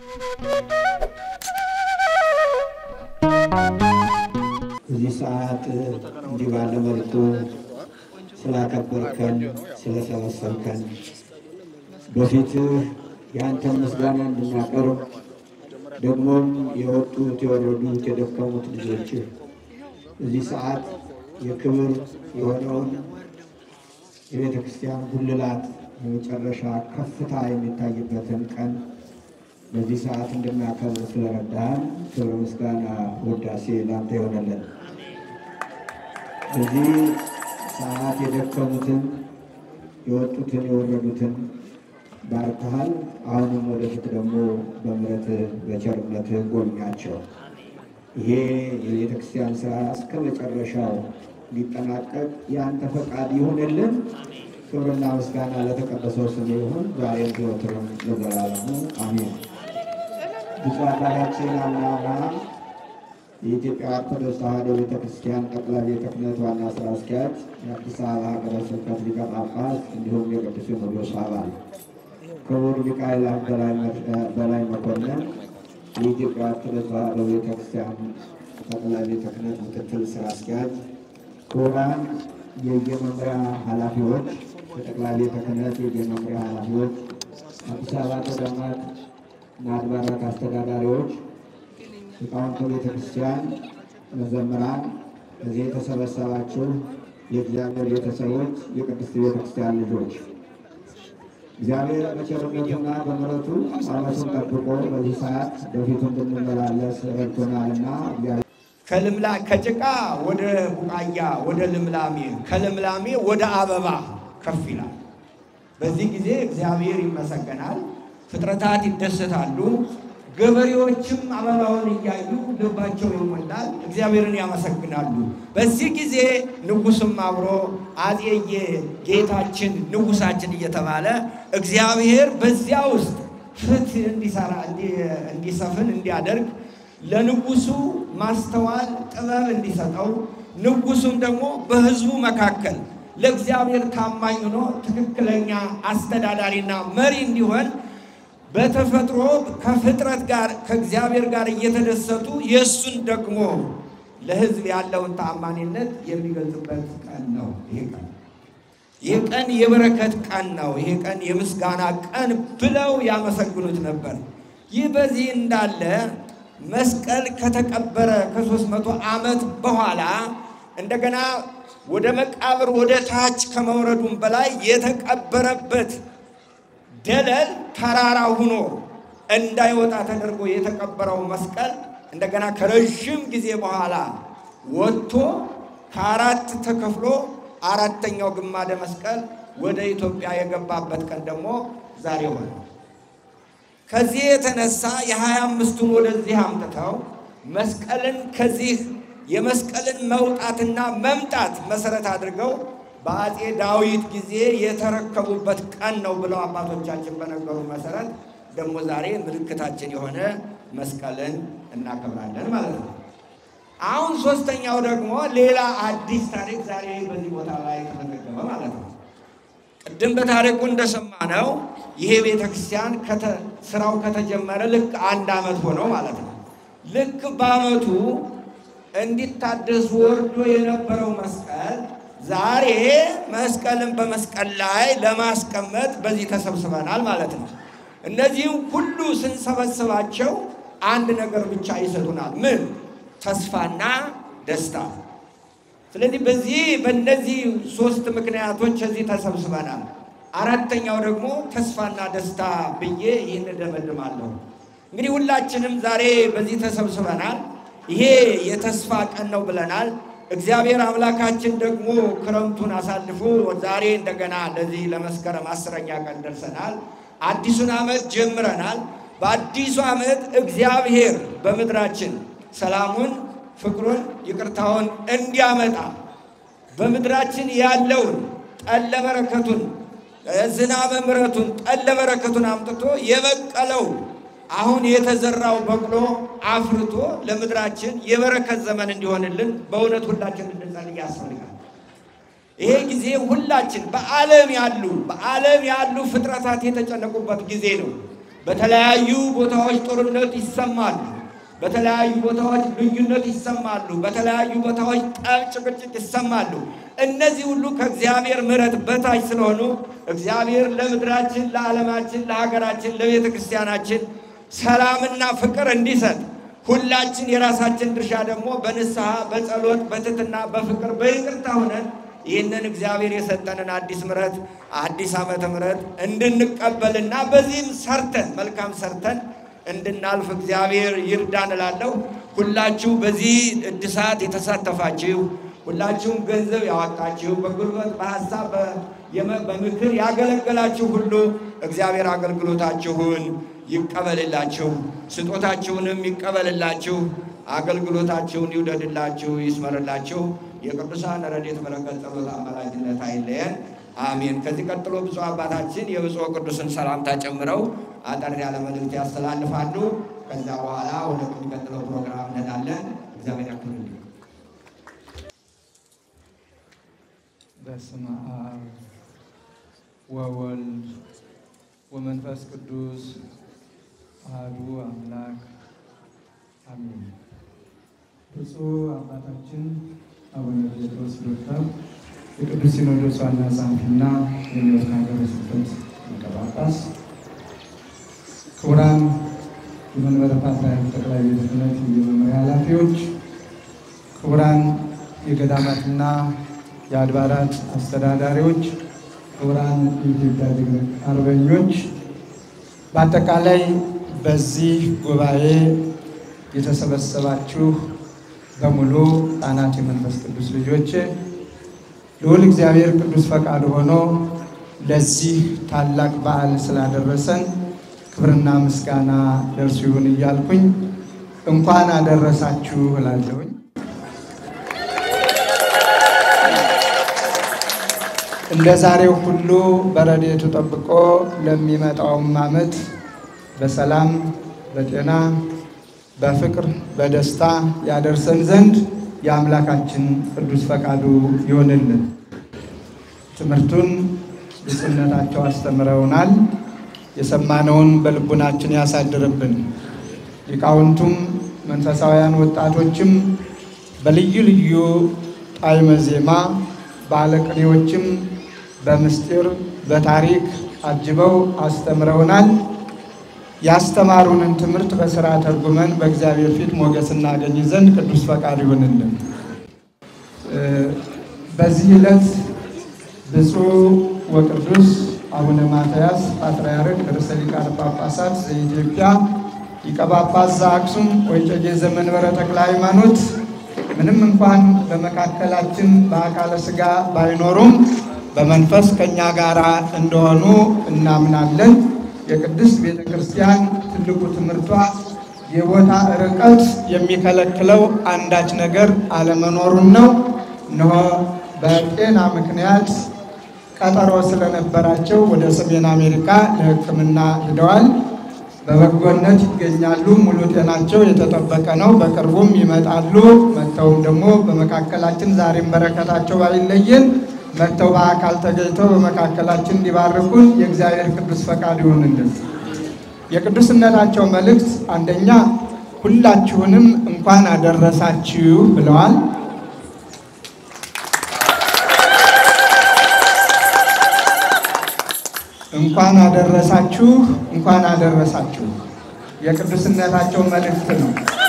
እዚህ ሰዓት እንዲህ ባለ መልኩ ስላከበርከን ስለሰበሰብከን በፊትህ የአንተን ምስጋና እንድናቀርብ ደግሞም የወጡት የወረዱት የደከሙት ልጆችህ እዚህ ሰዓት የክብር የሆነውን የቤተ ክርስቲያን ጉልላት የመጨረሻ ከፍታ የሚታይበትን ቀን በዚህ ሰዓት እንድናከብር ስለረዳህን ክብር፣ ምስጋና፣ ውዳሴ ላንተ ይሆነልን። በዚህ ሰዓት የደከሙትን የወጡትን የወረዱትን ባርከሃል። አሁንም ወደፊት ደግሞ በምሕረትህ በቸርነትህ ጎብኛቸው። ይሄ የቤተ ክርስቲያን ስራ እስከ መጨረሻው ሊጠናቀቅ የአንተ ፈቃድ ይሁንልን። ክብርና ምስጋና ለተቀደሰው ስም ይሁን ዛሬም ዘወትርም ለዘላለሙ አሜን። ብፁዕ አባታችን አቡነ አብርሃም የኢትዮጵያ ኦርቶዶክስ ተዋሕዶ ቤተ ክርስቲያን ጠቅላይ ቤተ ክህነት ዋና ስራ አስኪያጅ፣ የአዲስ አበባ ሀገረ ስብከት ሊቀ ጳጳስ እንዲሁም የቅዱስ ሲኖዶስ አባል፣ ክቡር ሚካኤል በላይ መኮንን የኢትዮጵያ ኦርቶዶክስ ተዋሕዶ ቤተ ክርስቲያን ጠቅላይ ቤተ ክህነት ምክትል ስራ አስኪያጅ፣ ክቡራን የየመምሪያ ኃላፊዎች፣ የጠቅላይ ቤተ ክህነት የየመምሪያ ኃላፊዎች፣ አዲስ አበባ ገዳማት እና አድባራት አስተዳዳሪዎች፣ ሊቃውንተ ቤተ ክርስቲያን፣ መዘምራን፣ እዚህ የተሰበሰባችሁ የእግዚአብሔር ቤተሰቦች፣ የቅድስት ቤተ ክርስቲያን ልጆች እግዚአብሔር በቸርነቱና በምሕረቱ ዓመቱን ጠብቆ በዚህ ሰዓት በፊቱ እንድንመላለስ ረድቶናልና ከልምላ ከጭቃ ወደ ቡቃያ ወደ ልምላሜ ከልምላሜ ወደ አበባ ከፍ ይላል። በዚህ ጊዜ እግዚአብሔር ይመሰገናል፣ ፍጥረታት ይደሰታሉ፣ ገበሬዎችም አበባውን እያዩ ልባቸው ይሞላል፣ እግዚአብሔርን ያመሰግናሉ። በዚህ ጊዜ ንጉሥም አብሮ አፄየ ጌታችን ንጉሳችን እየተባለ እግዚአብሔር በዚያ ውስጥ ፍትህ እንዲሰራ እንዲሰፍን እንዲያደርግ ለንጉሱ ማስተዋል ጥበብ እንዲሰጠው ንጉሱም ደግሞ በሕዝቡ መካከል ለእግዚአብሔር ታማኝ ሆኖ ትክክለኛ አስተዳዳሪና መሪ እንዲሆን በተፈጥሮ ከፍጥረት ጋር ከእግዚአብሔር ጋር እየተደሰቱ የእሱን ደግሞ ለሕዝብ ያለውን ታማኝነት የሚገልጽበት ቀን ነው። ይሄ ቀን ይህ ቀን የበረከት ቀን ነው። ይሄ ቀን የምስጋና ቀን ብለው ያመሰግኑት ነበር። ይህ በዚህ እንዳለ መስቀል ከተቀበረ ከሦስት መቶ ዓመት በኋላ እንደገና ወደ መቃብር ወደ ታች ከመውረዱም በላይ የተቀበረበት ደለል ተራራ ሁኖ እንዳይወጣ ተደርጎ የተቀበረው መስቀል እንደገና ከረዥም ጊዜ በኋላ ወጥቶ ከአራት ተከፍሎ አራተኛው ግማደ መስቀል ወደ ኢትዮጵያ የገባበት ቀን ደግሞ ዛሬ ሆነ። ከዚህ የተነሳ የሀያ አምስቱን ወደዚህ አምጥተው መስቀልን ከዚህ የመስቀልን መውጣትና መምጣት መሰረት አድርገው በአፄ ዳዊት ጊዜ የተረከቡበት ቀን ነው ብለው አባቶቻችን በነገሩ መሰረት ደግሞ ዛሬ ምልክታችን የሆነ መስቀልን እናከብራለን ማለት ነው። አሁን ሶስተኛው ደግሞ ሌላ አዲስ ታሪክ ዛሬ በዚህ ቦታ ላይ ተመዘገበ ማለት ነው። ቅድም በታሪኩ እንደሰማነው ይሄ ቤተ ክርስቲያን ስራው ከተጀመረ ልክ አንድ ዓመት ሆነው ማለት ነው። ልክ በዓመቱ እንዲታደስ ወርዶ የነበረው መስቀል ዛሬ መስቀልን በመስቀል ላይ ለማስቀመጥ በዚህ ተሰብስበናል ማለት ነው። እነዚህም ሁሉ ስንሰበስባቸው አንድ ነገር ብቻ ይሰጡናል። ምን? ተስፋና ደስታ። ስለዚህ በዚህ በእነዚህ ሶስት ምክንያቶች እዚህ ተሰብስበናል። አራተኛው ደግሞ ተስፋና ደስታ ብዬ ይህን እደመድማለሁ። እንግዲህ ሁላችንም ዛሬ በዚህ ተሰብስበናል። ይሄ የተስፋ ቀን ነው ብለናል። እግዚአብሔር አምላካችን ደግሞ ክረምቱን አሳልፎ ዛሬ እንደገና ለዚህ ለመስከረም አስረኛ ቀን ደርሰናል። አዲሱን ዓመት ጀምረናል። በአዲሱ ዓመት እግዚአብሔር በምድራችን ሰላሙን፣ ፍቅሩን፣ ይቅርታውን እንዲያመጣ በምድራችን ያለውን ጠለ በረከቱን፣ ዝናበ ምሕረቱን፣ ጠለ በረከቱን አምጥቶ የበቀለው አሁን የተዘራው በቅሎ አፍርቶ ለምድራችን የበረከት ዘመን እንዲሆንልን በእውነት ሁላችን እንድንጸልይ ያስፈልጋል። ይሄ ጊዜ ሁላችን በዓለም ያሉ በዓለም ያሉ ፍጥረታት የተጨነቁበት ጊዜ ነው። በተለያዩ ቦታዎች ጦርነት ይሰማሉ። በተለያዩ ቦታዎች ልዩነት ይሰማሉ። በተለያዩ ቦታዎች ጠብ፣ ጭቅጭቅ ይሰማሉ። እነዚህ ሁሉ ከእግዚአብሔር ምሕረት በታች ስለሆኑ እግዚአብሔር ለምድራችን፣ ለዓለማችን፣ ለሀገራችን፣ ለቤተ ክርስቲያናችን ሰላምና ፍቅር እንዲሰጥ ሁላችን የራሳችን ድርሻ ደግሞ በንስሐ በጸሎት በትትና በፍቅር በይቅርታ ሆነን ይህንን እግዚአብሔር የሰጠንን አዲስ ምሕረት አዲስ ዓመተ ምሕረት እንድንቀበልና በዚህም ሰርተን መልካም ሰርተን እንድናልፍ እግዚአብሔር ይርዳን እላለሁ። ሁላችሁ በዚህ እድሳት የተሳተፋችሁ ሁላችሁም ገንዘብ ያወጣችሁ በጉልበት በሀሳብ በምክር ያገለገላችሁ ሁሉ እግዚአብሔር አገልግሎታችሁን ይቀበልላችሁ፣ ስጦታችሁንም ይቀበልላችሁ፣ አገልግሎታችሁን ይውደድላችሁ፣ ይስመርላችሁ። የቅዱሳን ረድኤት በረከት ጸሎት አማላጅነት አይለየን። አሜን። ከዚህ ቀጥሎ ብፁዕ አባታችን የብፁዕ ቅዱስን ሰላምታ ጨምረው አጠር ያለ መልእክት ያስተላልፋሉ። ከዛ በኋላ ወደ የሚቀጥለው ፕሮግራም እንሄዳለን። እግዚአብሔር ያክብርልኝ። በስመ አብ ወወልድ ወመንፈስ ቅዱስ አሐዱ አምላክ አሜን። ብፁዕ አባታችን አቡነ ጴጥሮስ ዶክተር የቅዱስ ሲኖዶስ ዋና ጸሐፊና የኒውዮርክ ሀገረ ስብከት ሊቀ ጳጳስ፣ ክቡራን የመንበረ ፓትርያርክ ጠቅላይ ቤተ ክህነት የመምሪያ ኃላፊዎች፣ ክቡራን የገዳማትና የአድባራት አስተዳዳሪዎች፣ ክቡራን የኢትዮጵያ ጀግና አርበኞች፣ በአጠቃላይ በዚህ ጉባኤ የተሰበሰባችሁ በሙሉ ሕፃናት የመንፈስ ቅዱስ ልጆች ልዑል እግዚአብሔር ቅዱስ ፈቃድ ሆኖ ለዚህ ታላቅ በዓል ስላደረሰን ክብርና ምስጋና ለእርሱ ይሁን እያልኩኝ እንኳን አደረሳችሁ እላለሁኝ። እንደ ዛሬው ሁሉ በረድኤቱ ጠብቆ ለሚመጣውም ዓመት በሰላም በጤና በፍቅር በደስታ ያደርሰን ዘንድ የአምላካችን ቅዱስ ፈቃዱ ይሆንልን። ትምህርቱን ብፁዕነታቸው አስተምረውናል። የሰማነውን በልቡናችን ያሳድርብን። ሊቃውንቱም መንፈሳውያን ወጣቶችም በልዩ ልዩ ጣዕመ ዜማ ባለቅኔዎችም በምስጢር በታሪክ አጅበው አስተምረውናል። ያስተማሩንን ትምህርት በሥራ ተርጉመን በእግዚአብሔር ፊት ሞገስ እናገኝ ዘንድ ቅዱስ ፈቃድ ይሆንልን። በዚህ ዕለት ብፁዕ ወቅዱስ አቡነ ማትያስ ፓትርያርክ ርዕሰ ሊቃነ ጳጳሳት ዘኢትዮጵያ ሊቀ ጳጳስ ዘአክሱም ወዕጨጌ ዘመንበረ ተክለ ሃይማኖት ምንም እንኳን በመካከላችን በአካለ ሥጋ ባይኖሩም በመንፈስ ከእኛ ጋር እንደሆኑ እናምናለን። የቅድስት ቤተ ክርስቲያን ትልቁ ትምህርቷ የቦታ ርቀት የሚከለክለው አንዳች ነገር አለመኖሩን ነው። እነሆ በጤና ምክንያት ቀጠሮ ስለነበራቸው ወደ ሰሜን አሜሪካ ለሕክምና ሂደዋል። በበጎነት ይገኛሉ። ሙሉ ጤናቸው የተጠበቀ ነው። በቅርቡም ይመጣሉ። መጥተውም ደግሞ በመካከላችን ዛሬም በረከታቸው ባይለየን መጥተው በአካል ተገኝተው በመካከላችን እንዲባርኩን የእግዚአብሔር ቅዱስ ፈቃድ ይሁንልን። የቅዱስነታቸው መልእክት አንደኛ ሁላችሁንም እንኳን አደረሳችሁ ብለዋል። እንኳን አደረሳችሁ፣ እንኳን አደረሳችሁ የቅዱስነታቸው መልእክት ነው።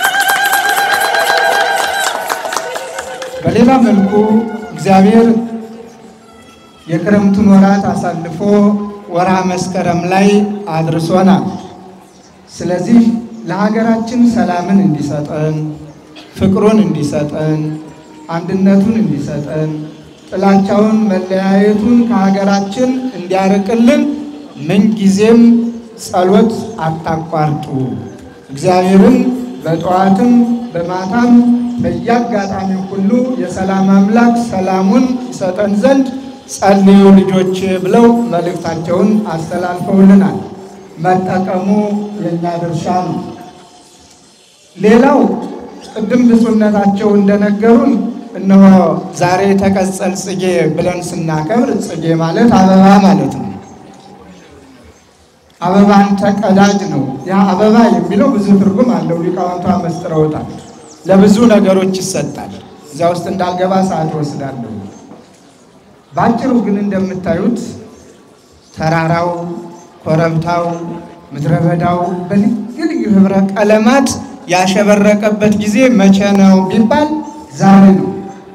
በሌላ መልኩ እግዚአብሔር የክረምቱን ወራት አሳልፎ ወርሃ መስከረም ላይ አድርሶናል። ስለዚህ ለሀገራችን ሰላምን እንዲሰጠን፣ ፍቅሩን እንዲሰጠን፣ አንድነቱን እንዲሰጠን፣ ጥላቻውን መለያየቱን ከሀገራችን እንዲያርቅልን ምንጊዜም ጸሎት አታቋርጡ። እግዚአብሔርን በጠዋትም በማታም በየአጋጣሚው ሁሉ የሰላም አምላክ ሰላሙን ይሰጠን ዘንድ ጸልዩ ልጆች ብለው መልእክታቸውን አስተላልፈውልናል። መጠቀሙ የእኛ ድርሻ ነው። ሌላው ቅድም ብፁዕነታቸው እንደነገሩን እነሆ ዛሬ ተቀጸል ጽጌ ብለን ስናከብር ጽጌ ማለት አበባ ማለት ነው። አበባን ተቀዳጅ ነው። ያ አበባ የሚለው ብዙ ትርጉም አለው። ሊቃውንቱ አመስጥረውታል። ለብዙ ነገሮች ይሰጣል። እዚያ ውስጥ እንዳልገባ ሰዓት ወስዳለሁ። በአጭሩ ግን እንደምታዩት ተራራው፣ ኮረብታው፣ ምድረ በዳው በልዩ ልዩ ህብረ ቀለማት ያሸበረቀበት ጊዜ መቼ ነው ቢባል ዛሬ ነው።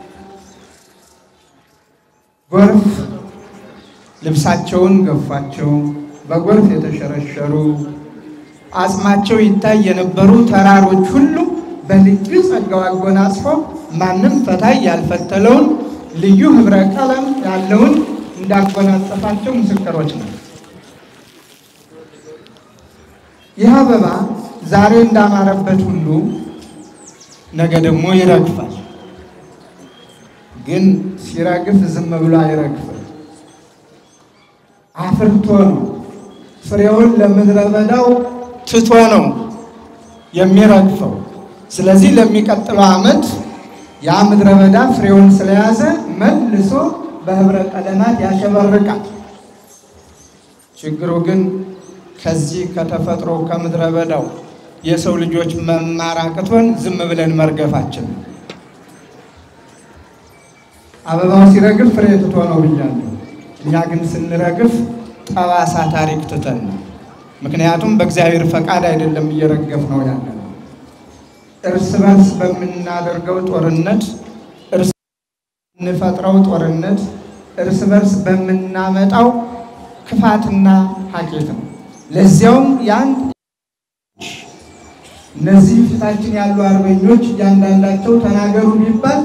ጎርፍ ልብሳቸውን ገፏቸው፣ በጎርፍ የተሸረሸሩ አጽማቸው ይታይ የነበሩ ተራሮች ሁሉ በልዩ ጸጋው አጎናጽፎ ማንም ፈታይ ያልፈተለውን ልዩ ህብረ ቀለም ያለውን እንዳጎናጸፋቸው ምስክሮች ነው። ይህ አበባ ዛሬ እንዳማረበት ሁሉ ነገ ደግሞ ይረግፋል። ግን ሲረግፍ ዝም ብሎ አይረግፍም። አፍርቶ ነው ፍሬውን ለምድረ በዳው ትቶ ነው የሚረግፈው። ስለዚህ ለሚቀጥለው ዓመት ያ ምድረ በዳ ፍሬውን ስለያዘ መልሶ በህብረ ቀለማት ያሸበርቃል። ችግሩ ግን ከዚህ ከተፈጥሮ ከምድረ በዳው የሰው ልጆች መማር አቅቶን ዝም ብለን መርገፋችን ነው። አበባው ሲረግፍ ፍሬ ትቶ ነው ብያለሁ። እኛ ግን ስንረግፍ ጠባሳ ታሪክ ትተን ነው። ምክንያቱም በእግዚአብሔር ፈቃድ አይደለም እየረገፍ ነው ያለ ነው። እርስ በርስ በምናደርገው ጦርነት፣ እርስ በምንፈጥረው ጦርነት፣ እርስ በርስ በምናመጣው ክፋትና ሀኬት ነው። ለዚያውም ያን እነዚህ ፊታችን ያሉ አርበኞች እያንዳንዳቸው ተናገሩ ቢባል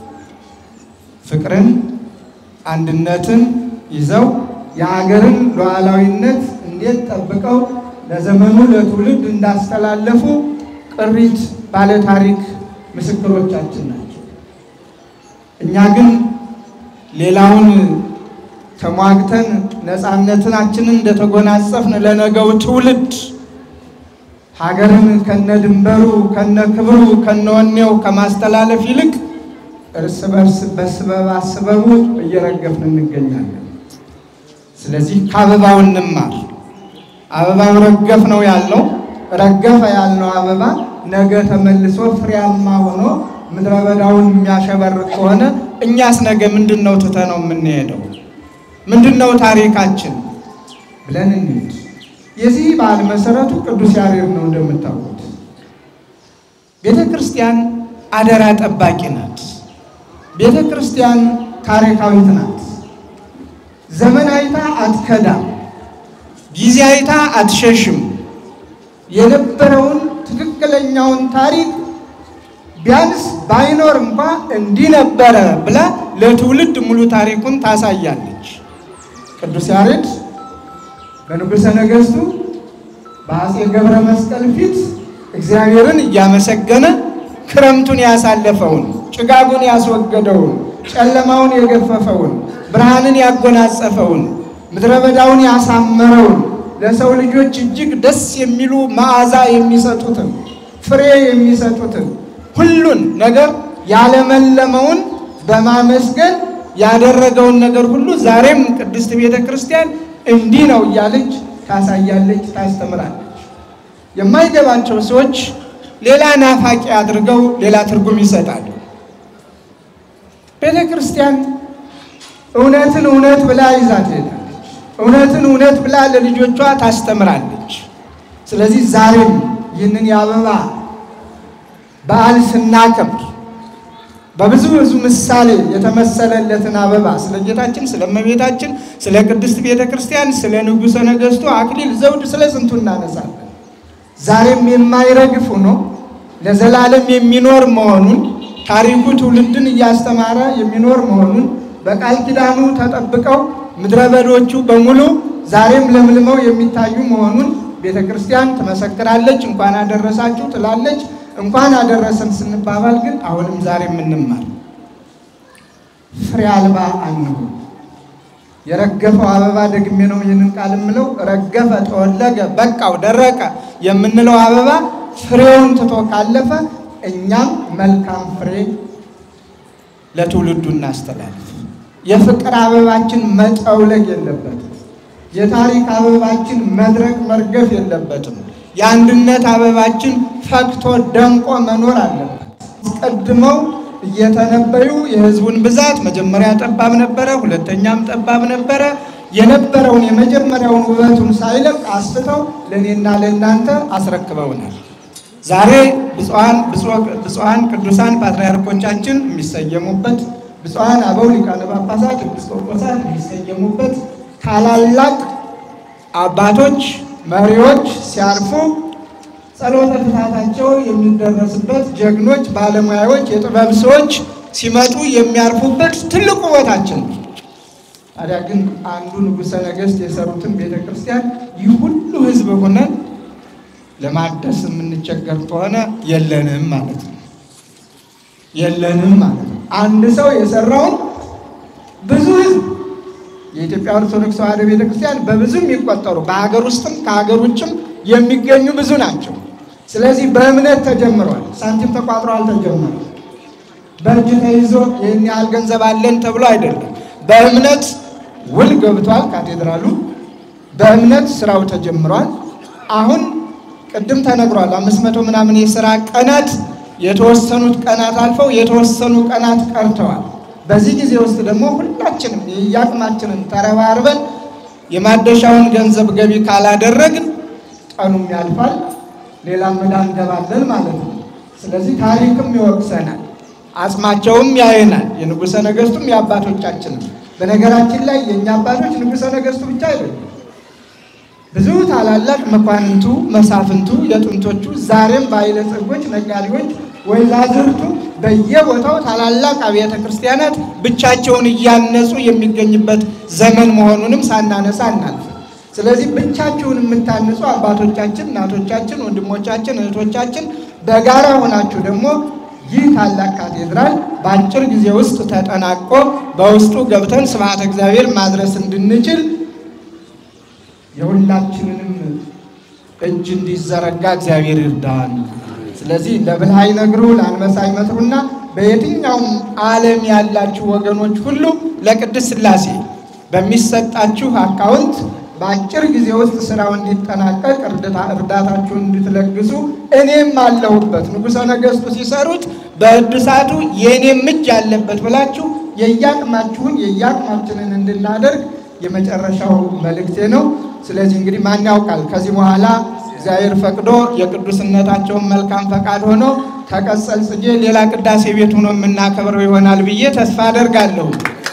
ፍቅርን፣ አንድነትን ይዘው የሀገርን ሉዓላዊነት እንዴት ጠብቀው ለዘመኑ ለትውልድ እንዳስተላለፉ ቅሪት ባለታሪክ ምስክሮቻችን ናቸው። እኛ ግን ሌላውን ተሟግተን ነፃነታችንን እንደተጎናጸፍን ለነገው ትውልድ ሀገርን ከነ ድንበሩ ከነ ክብሩ ከነ ወኔው ከማስተላለፍ ይልቅ እርስ በርስ በስበብ አስበቡ እየረገፍን እንገኛለን። ስለዚህ ከአበባው እንማር። አበባው ረገፍ ነው ያልነው ረገፈ ያልነው አበባ ነገ ተመልሶ ፍሬያማ ሆኖ ምድረ በዳውን የሚያሸበርቅ ከሆነ እኛስ ነገ ምንድን ነው ትተነው የምንሄደው? ምንድን ነው ታሪካችን ብለን እንሂድ። የዚህ በዓል መሰረቱ ቅዱስ ያሬድ ነው። እንደምታውቁት ቤተ ክርስቲያን አደራ ጠባቂ ናት። ቤተ ክርስቲያን ታሪካዊት ናት። ዘመን አይታ አትከዳም፣ ጊዜ አይታ አትሸሽም። የነበረውን ትክክለኛውን ታሪክ ቢያንስ ባይኖር እንኳ እንዲህ ነበረ ብላ ለትውልድ ሙሉ ታሪኩን ታሳያለች። ቅዱስ ያሬድ በንጉሠ ነገሥቱ በአፄ ገብረ መስቀል ፊት እግዚአብሔርን እያመሰገነ ክረምቱን ያሳለፈውን፣ ጭጋጉን ያስወገደውን፣ ጨለማውን የገፈፈውን፣ ብርሃንን ያጎናጸፈውን፣ ምድረ በዳውን ያሳመረውን፣ ለሰው ልጆች እጅግ ደስ የሚሉ መዓዛ የሚሰጡትን፣ ፍሬ የሚሰጡትን ሁሉን ነገር ያለመለመውን በማመስገን ያደረገውን ነገር ሁሉ ዛሬም ቅድስት ቤተ ክርስቲያን እንዲህ ነው እያለች ታሳያለች፣ ታስተምራለች። የማይገባቸው ሰዎች ሌላ ናፋቂ አድርገው ሌላ ትርጉም ይሰጣሉ። ቤተ ክርስቲያን እውነትን እውነት ብላ ይዛ ትሄዳለች። እውነትን እውነት ብላ ለልጆቿ ታስተምራለች። ስለዚህ ዛሬም ይህንን የአበባ በዓል ስናከብር በብዙ ብዙ ምሳሌ የተመሰለለትን አበባ ስለ ጌታችን፣ ስለ እመቤታችን፣ ስለ ቅድስት ቤተ ክርስቲያን፣ ስለ ንጉሠ ነገሥቱ አክሊል ዘውድ፣ ስለ ስንቱ እናነሳለን። ዛሬም የማይረግፍ ሆኖ ለዘላለም የሚኖር መሆኑን ታሪኩ ትውልድን እያስተማረ የሚኖር መሆኑን በቃል ኪዳኑ ተጠብቀው ምድረ በዶቹ በሙሉ ዛሬም ለምልመው የሚታዩ መሆኑን ቤተ ክርስቲያን ትመሰክራለች። እንኳን አደረሳችሁ ትላለች። እንኳን አደረሰን ስንባባል ግን አሁንም ዛሬ የምንማር ፍሬ አልባ አንሁን። የረገፈው አበባ ደግሜ ነው ይህንን ቃል የምለው ረገፈ፣ ተወለገ፣ በቃው፣ ደረቀ የምንለው አበባ ፍሬውን ትቶ ካለፈ እኛም መልካም ፍሬ ለትውልዱ እናስተላልፍ። የፍቅር አበባችን መጠውለግ የለበትም። የታሪክ አበባችን መድረቅ መርገፍ የለበትም። የአንድነት አበባችን ፈክቶ ደምቆ መኖር አለበት። አስቀድመው እየተነበዩ የሕዝቡን ብዛት መጀመሪያ ጠባብ ነበረ፣ ሁለተኛም ጠባብ ነበረ። የነበረውን የመጀመሪያውን ውበቱን ሳይለቅ አስፍተው ለእኔና ለእናንተ አስረክበውናል። ዛሬ ብፁዓን ብፁዓን ቅዱሳን ፓትርያርኮቻችን የሚሰየሙበት ብፁዓን አበው ሊቃነ ጳጳሳት ኤጲስቆጶሳት የሚሰየሙበት ታላላቅ አባቶች መሪዎች ሲያርፉ ጸሎተ ፍትሐታቸው የሚደረስበት ጀግኖች ባለሙያዎች የጥበብ ሰዎች ሲመጡ የሚያርፉበት ትልቁ ቦታችን ነው። ታዲያ ግን አንዱ ንጉሠ ነገሥት የሰሩትን ቤተ ክርስቲያን ይህ ሁሉ ሕዝብ ሆነን ለማደስ የምንቸገር ከሆነ የለንም ማለት ነው። የለንም ማለት ነው። አንድ ሰው የሰራውን ብዙ ሕዝብ የኢትዮጵያ ኦርቶዶክስ ተዋሕዶ ቤተ ክርስቲያን በብዙ የሚቆጠሩ በሀገር ውስጥም ከሀገር ውጭም የሚገኙ ብዙ ናቸው። ስለዚህ በእምነት ተጀምሯል። ሳንቲም ተቋጥሮ አልተጀመረም። በእጅ ተይዞ ይህን ያህል ገንዘብ አለን ተብሎ አይደለም። በእምነት ውል ገብቷል። ካቴድራሉ በእምነት ስራው ተጀምሯል። አሁን ቅድም ተነግሯል። አምስት መቶ ምናምን የስራ ቀናት የተወሰኑት ቀናት አልፈው የተወሰኑ ቀናት ቀርተዋል። በዚህ ጊዜ ውስጥ ደግሞ ሁላችንም የየአቅማችንን ተረባርበን የማደሻውን ገንዘብ ገቢ ካላደረግን ቀኑም ያልፋል፣ ሌላም ዕዳ እንገባለን ማለት ነው። ስለዚህ ታሪክም ይወቅሰናል፣ አጽማቸውም ያየናል። የንጉሠ ነገሥቱም የአባቶቻችንም። በነገራችን ላይ የእኛ አባቶች ንጉሠ ነገሥቱ ብቻ አይደሉም። ብዙ ታላላቅ መኳንንቱ፣ መሳፍንቱ የጥንቶቹ ዛሬም ባለጸጎች፣ ነጋዴዎች፣ ወይዛዝርቱ በየቦታው ታላላቅ አብያተ ክርስቲያናት ብቻቸውን እያነጹ የሚገኝበት ዘመን መሆኑንም ሳናነሳ እናልፍ። ስለዚህ ብቻችሁን የምታንጹ አባቶቻችን፣ እናቶቻችን፣ ወንድሞቻችን፣ እህቶቻችን በጋራ ሆናችሁ ደግሞ ይህ ታላቅ ካቴድራል በአጭር ጊዜ ውስጥ ተጠናቆ በውስጡ ገብተን ስብሐተ እግዚአብሔር ማድረስ እንድንችል የሁላችንንም እጅ እንዲዘረጋ እግዚአብሔር ይርዳል። ስለዚህ ለብልህ አይነግሩ ለአንበሳ አይመትሩና በየትኛውም ዓለም ያላችሁ ወገኖች ሁሉ ለቅድስት ሥላሴ በሚሰጣችሁ አካውንት በአጭር ጊዜ ውስጥ ስራው እንዲጠናቀቅ እርዳታችሁን እንድትለግሱ እኔም አለሁበት። ንጉሠ ነገሥቱ ሲሰሩት በእድሳቱ የእኔም እጅ አለበት ብላችሁ የየአቅማችሁን የየአቅማችንን እንድናደርግ የመጨረሻው መልእክቴ ነው። ስለዚህ እንግዲህ ማን ያውቃል ከዚህ በኋላ እግዚአብሔር ፈቅዶ የቅዱስነታቸውን መልካም ፈቃድ ሆኖ ከቀጸል ጽጌ ሌላ ቅዳሴ ቤት ሆኖ የምናከብረው ይሆናል ብዬ ተስፋ አደርጋለሁ።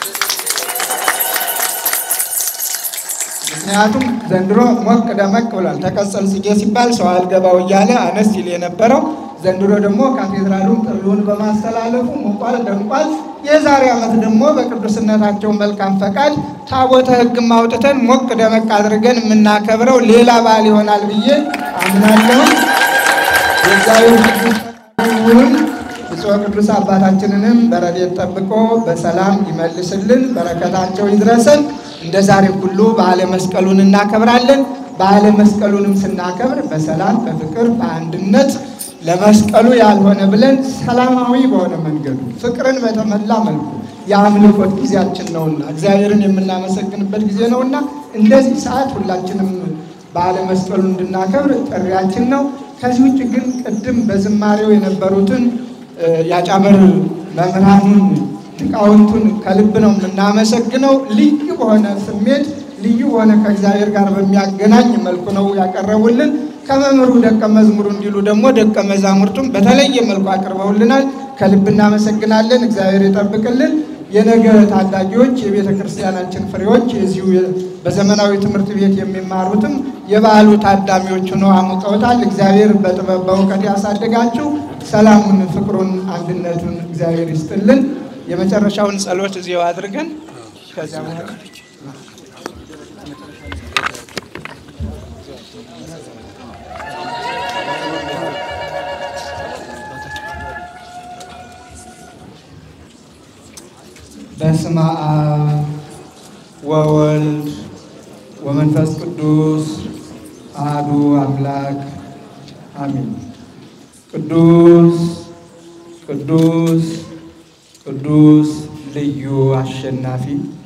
ምክንያቱም ዘንድሮ ሞቅ ደመቅ ብሏል። ተቀጸል ጽጌ ሲባል ሰው አልገባው እያለ አነስ ይል የነበረው ዘንድሮ ደግሞ ካቴድራሉን ጥሪውን በማስተላለፉ ሞቋል፣ ደምቋል። የዛሬ ዓመት ደግሞ በቅዱስነታቸው መልካም ፈቃድ ታቦተ ሕግም አውጥተን ሞቅ ደመቅ አድርገን የምናከብረው ሌላ በዓል ይሆናል ብዬ አምናለሁ። የእግዚአብሔር ቅዱስ ፈቃዱ ይሁን። ብፁዕ ቅዱስ አባታችንንም በረድኤት ጠብቆ በሰላም ይመልስልን፣ በረከታቸው ይድረሰን። እንደ ዛሬ ሁሉ በዓለ መስቀሉን እናከብራለን። በዓለ መስቀሉንም ስናከብር በሰላም በፍቅር በአንድነት ለመስቀሉ ያልሆነ ብለን ሰላማዊ በሆነ መንገዱ ፍቅርን በተሞላ መልኩ የአምልኮት ጊዜያችን ነውና እግዚአብሔርን የምናመሰግንበት ጊዜ ነውና እንደዚህ ሰዓት ሁላችንም በዓለ መስቀሉ እንድናከብር ጥሪያችን ነው። ከዚህ ውጭ ግን ቅድም በዝማሬው የነበሩትን ያጫበር መምህራኑን ሊቃውንቱን ከልብ ነው የምናመሰግነው። ልዩ በሆነ ስሜት ልዩ በሆነ ከእግዚአብሔር ጋር በሚያገናኝ መልኩ ነው ያቀረቡልን። ከመምህሩ ደቀ መዝሙሩ እንዲሉ ደግሞ ደቀ መዛሙርቱም በተለየ መልኩ አቅርበውልናል። ከልብ እናመሰግናለን። እግዚአብሔር ይጠብቅልን። የነገ ታዳጊዎች የቤተ ክርስቲያናችን ፍሬዎች የዚሁ በዘመናዊ ትምህርት ቤት የሚማሩትም የበዓሉ ታዳሚዎች ሆነው አሙቀውታል። እግዚአብሔር በጥበብ በእውቀት ያሳድጋችሁ። ሰላሙን፣ ፍቅሩን፣ አንድነቱን እግዚአብሔር ይስጥልን። የመጨረሻውን ጸሎት እዚያው አድርገን ከዚያ በኋላ በስመ አብ ወወልድ ወመንፈስ ቅዱስ አሐዱ አምላክ አሜን። ቅዱስ ቅዱስ ቅዱስ ልዩ አሸናፊ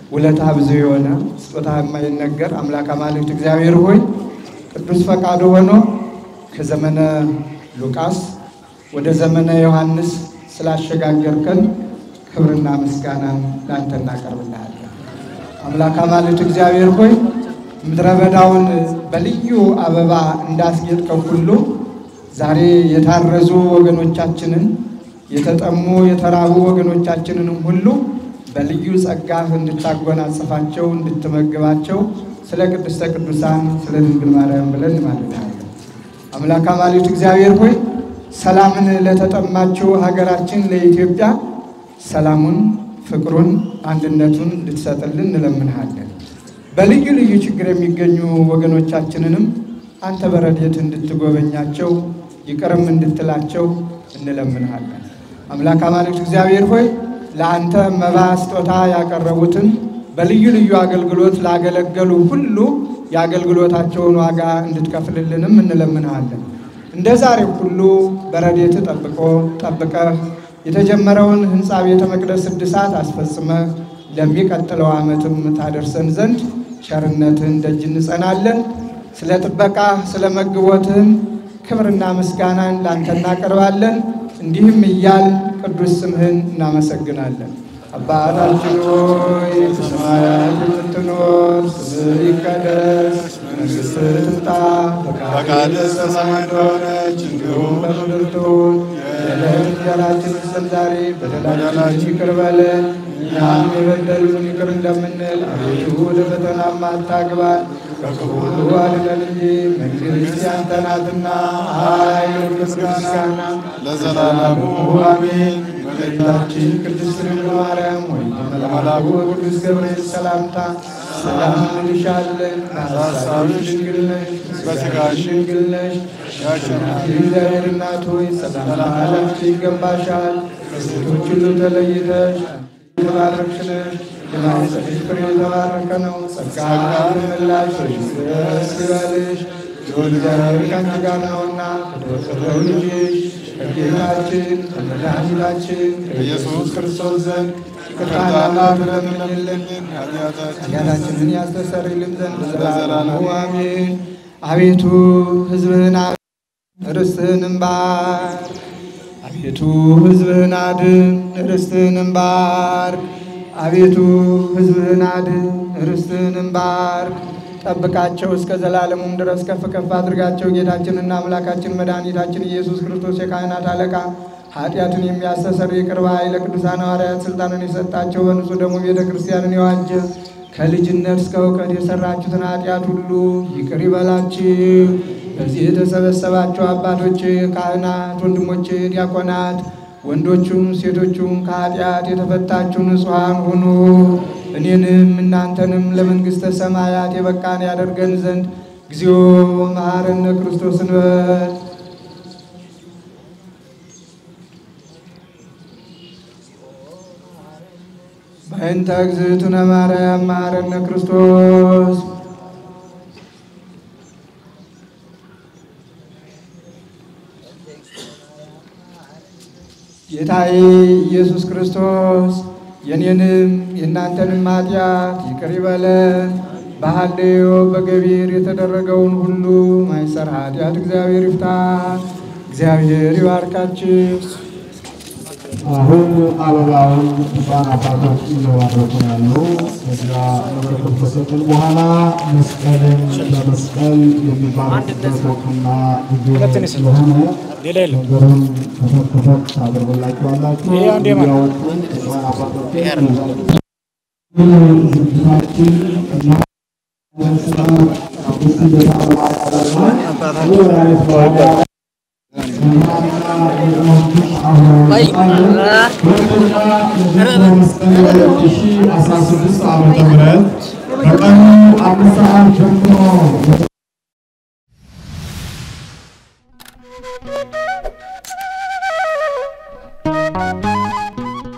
ውለታ ብዙ የሆነ ስጦታ የማይነገር አምላክ አማልክት እግዚአብሔር ሆይ ቅዱስ ፈቃዱ ሆኖ ከዘመነ ሉቃስ ወደ ዘመነ ዮሐንስ ስላሸጋገርከን ክብርና ምስጋናን ለአንተ እናቀርብልሃለን። አምላክ አማልክት እግዚአብሔር ሆይ ምድረ በዳውን በልዩ አበባ እንዳስጌጥከው ሁሉ ዛሬ የታረዙ ወገኖቻችንን የተጠሙ የተራቡ ወገኖቻችንንም ሁሉ በልዩ ጸጋህ እንድታጎናጽፋቸው እንድትመግባቸው ስለ ቅድስተ ቅዱሳን ስለ ድንግል ማርያም ብለን እንማልዳለን። አምላክ አማልክት እግዚአብሔር ሆይ ሰላምን ለተጠማችው ሀገራችን ለኢትዮጵያ ሰላሙን፣ ፍቅሩን፣ አንድነቱን እንድትሰጥልን እንለምንሃለን። በልዩ ልዩ ችግር የሚገኙ ወገኖቻችንንም አንተ በረድኤት እንድትጎበኛቸው ይቅርም እንድትላቸው እንለምንሃለን። አምላክ አማልክት እግዚአብሔር ሆይ ለአንተ መባ ስጦታ ያቀረቡትን በልዩ ልዩ አገልግሎት ላገለገሉ ሁሉ የአገልግሎታቸውን ዋጋ እንድትከፍልልንም እንለምንሃለን። እንደ ዛሬው ሁሉ በረድኤት ጠብቆ ጠብቀህ የተጀመረውን ሕንፃ ቤተ መቅደስ እድሳት አስፈጽመህ ለሚቀጥለው ዓመትም ታደርሰን ዘንድ ቸርነትህን ደጅ እንጸናለን። ስለ ጥበቃ ስለ መግቦትህም ክብርና ምስጋናን ላንተ እናቀርባለን። እንዲህም እያል ቅዱስ ስምህን እናመሰግናለን። አባታችን ሆይ በሰማያት የምትኖር ስምህ ይቀደስ፣ መንግሥትህ ትምጣ፣ ፈቃድህ በሰማይ እንደሆነች እንዲሁም በምድር ትሁን። የዕለት እንጀራችንን ስጠን ዛሬ፣ በደላችንን ይቅር በለን እኛም የበደሉንን ይቅር እንደምንል፣ አቤቱ ወደ ፈተናም አታግባን ከክፉ ሁሉ አድነን እንጂ መንግሥት ያንተ ናትና፣ ኃይል፣ ምስጋና ለዘላለሙ አሜን። እመቤታችን ቅድስት ድንግል ማርያም ሆይ በመልአኩ ቅዱስ ገብርኤል ሰላምታ ሰላም እንልሻለን። በሐሳብሽ ድንግል ነሽ፣ በሥጋሽ ድንግል ነሽ። የአሸናፊ እግዚአብሔር እናት ሆይ ሰላምታ ላንቺ ይገባሻል። ከሴቶች ሁሉ ተለይተሽ የተባረክሽ ነሽ። የማኅፀንሽ ፍሬ የተባረከ ነው። ጸጋን የሞላሽ ሆይ ደስ ይበልሽ፣ እግዚአብሔር ከአንቺ ጋር ነውና ከተወደደው ልጅሽ ከጌታችን ከመድኃኒታችን ከኢየሱስ ክርስቶስ ዘንድ ይቅርታና ምሕረትን ኃጢአታችንን ያስተሰርይልን ዘንድ ለዘላለሙ አሜን። አቤቱ ሕዝብህን ርስትህንም ባርክ። አቤቱ ሕዝብህን አድን፣ ርስትህንም ባርክ። አቤቱ ሕዝብህን አድን፣ ርስትህንም ባርክ። ጠብቃቸው እስከ ዘላለሙም ድረስ ከፍ ከፍ አድርጋቸው። ጌታችንና አምላካችን መድኃኒታችን ኢየሱስ ክርስቶስ የካህናት አለቃ ኃጢአትን የሚያስተሰርይ ይቅር ባይ ለቅዱሳን ሐዋርያት ስልጣንን የሰጣቸው በንጹሕ ደሙ ቤተ ክርስቲያንን የዋጀ ከልጅነት እስከ እውቀት የሰራችሁትን ኃጢአት ሁሉ ይቅር ይበላችሁ። በዚህ የተሰበሰባችሁ አባቶች፣ ካህናት፣ ወንድሞች፣ ዲያቆናት ወንዶቹም ሴቶቹም ከኃጢአት የተፈታችሁ ንጹሐን ሁኑ። እኔንም እናንተንም ለመንግሥተ ሰማያት የበቃን ያደርገን ዘንድ እግዚኦ መሐረነ ክርስቶስ እንበል። በእንተ እግዝእትነ ማርያም መሐረነ ክርስቶስ ጌታዬ ኢየሱስ ክርስቶስ የኔንም የእናንተንም ኃጢአት ይቅር ይበለን። በሐሌዮ በገቢር የተደረገውን ሁሉ ማይሰር ኃጢአት እግዚአብሔር ይፍታ። እግዚአብሔር ይባርካችሁ። አሁን አበባውን ሕፃን አባቶች እየባረኩ ያሉ ከዚያ መረከብ ከሰጥን በኋላ መስቀልን በመስቀል የሚባረኩበት ወቅትና ጊዜ ስለሆነ ነገሩን ከፈት ከፈት ታደርጉላችኋላችሁ። እንዲያወጡ ሕፃን አባቶች ዝግጅታችን እና ስራ አምስት ቤተ አበባ ያደርጋል ወላይት በኋላ በቀኑ አምስት